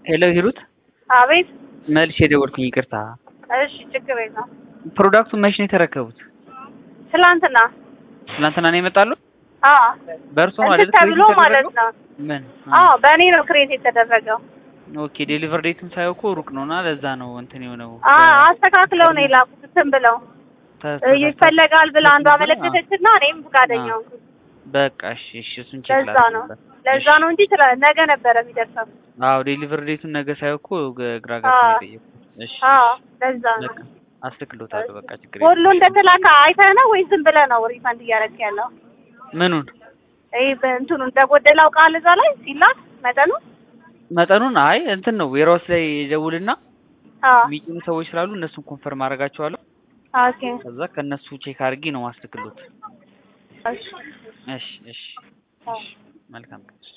ሄሎ ሂሩት፣ አቤት። መልሼ የደወልኩኝ ይቅርታ። እሺ፣ ችግር የለውም። ፕሮዳክቱን መቼ ነው የተረከቡት? ትላንትና ትናንትና ነው የመጣሉ? አዎ፣ በእርሶ ነው እንትን አይደል? ተብሎ ክሬዲት ማለት የተደረገው? ነው። ምን? አዎ፣ በእኔ ነው ክሬት የተደረገው። ኦኬ ዴሊቨር ዴቱን ሳየው እኮ ሩቅ ነውና ለዛ ነው እንትን የሆነው። አዎ፣ አስተካክለው ነው የላኩት። እንትን ብለው ተ- እ ይፈለጋል ብላ አንዷ አዎ። አመለከተችና እኔም ፈቃደኛ አዎ። ሆንኩ። በቃ እሺ፣ እሺ እሱን ቼክ ለዛ ነው ለዛ ነው እንጂ ትላ- ነገ ነበረ የሚደርሰው። አዎ ዴሊቨር ዴቱን ነገ ሳየው እኮ ግ- ግራ አዎ። ገብቶኝ የጠየኩት። እሺ አዎ፣ ለዛ ነው። በቃ አስተክሎታለሁ። በቃ ችግር ሁሉ የለም። እንደተላከ አይተህ ነው ወይስ ዝም ብለህ ነው ሪፈንድ እያደረግህ ያለው? ምኑን ይሄ በእንትኑ እንደጎደለው ቃል እዛ ላይ ሲላክ መጠኑ መጠኑን አይ እንትን ነው ዌራውስ ላይ ደውልና አዎ፣ የሚጭኑ ሰዎች ስላሉ እነሱን ኮንፈርም አደርጋቸዋለሁ። ኦኬ፣ ከዛ ከእነሱ ቼክ አድርጌ ነው ማስተክሎት። እሺ፣ እሺ እሺ አዎ። መልካም ቀን።